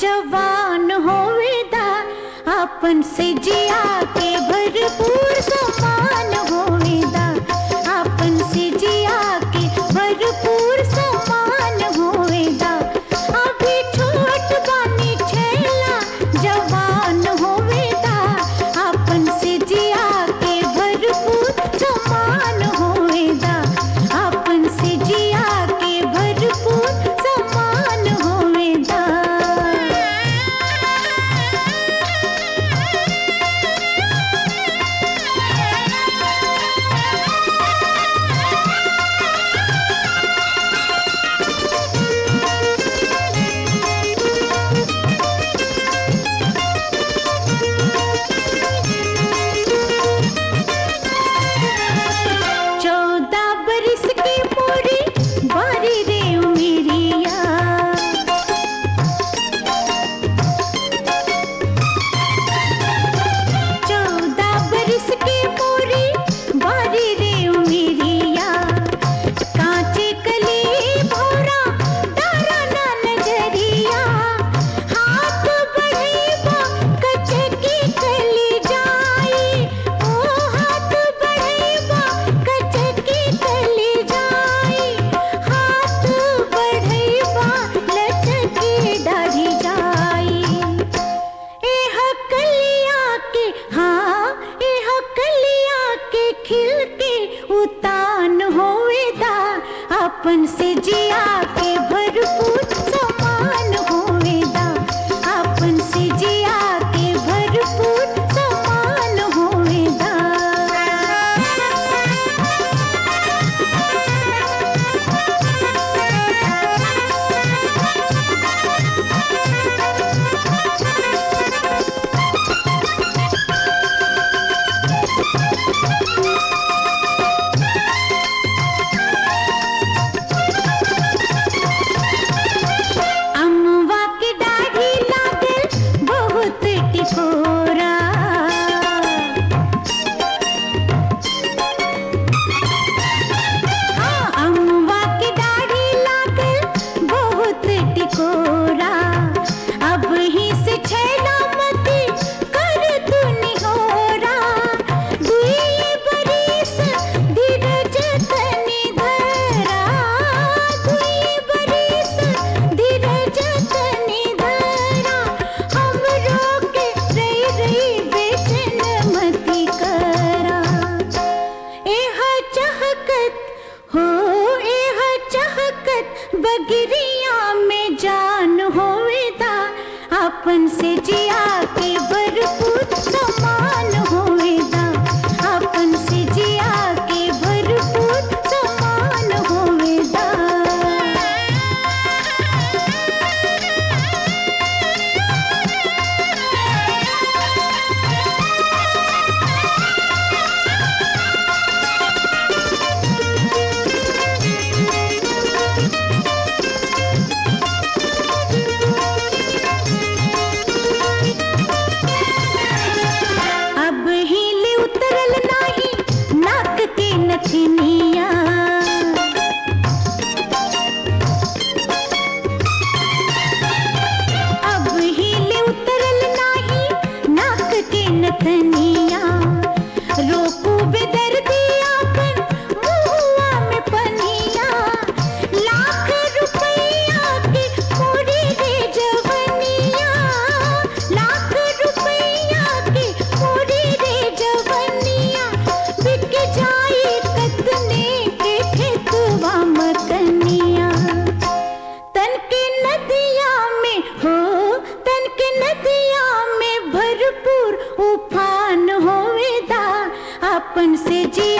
जवान होवेदा अपन से जिया के भरपूर समान होवेदा अपन से जिया के भरपूर समान होवेदा अभी छोट बानी छेला जवान होवेदा अपन से जिया के भरपूर समान होवेदा अपन से जिया के भरपूर समान होवेदा चौदह बरस की पूरी बारी रे उमेरिया चौदह बरस की पूरी बारी रे उमेरिया कांचे कली भोरा डारा ना नजरिया हाथ बढ़ेबा कचे की कली जाई ओ हाथ बढ़ेबा कचे की कली जाई हाथ बढ़ेबा लचकी डाढ़ी जाई एह कलिया के हाँ एह कलिया के खिल के उतान होवेदा अपन से जिया के भरपूर समान होवेदा अपन से जिया के भरपूर समान होवेदा अम्मा की दाढ़ी लागल बहुत टिकोरा हाँ, अम्मा की दाढ़ी लागल बहुत टिकोरा अब ही से छैला मती कर तू निहोरा दुई बरिस धीरज तनी धरा दुई बरिस धीरज तनी धरा हमरो के रई रई बेचैन मती करा एह चहकत हो एह चहकत बगिरिया में जान होवेदा अपन से जिया के भरपूर समान होवेदा अपन से जिया के भरपूर समान होवेदा अब हिले उतरल नाही नाक के नथनिया अब हिले उतरल नाही नाक के नथनिया रोकू बेदर्दिया कर मुहुआ में पनिया लाख रुपया की मोरी रे जवनिया लाख रुपया की मोरी रे जवनिया बिक जाई कतने के खेतवा मकनिया तन के नदिया में हो तन के नदिया में भरपूर उफान होवेदा अपन से जी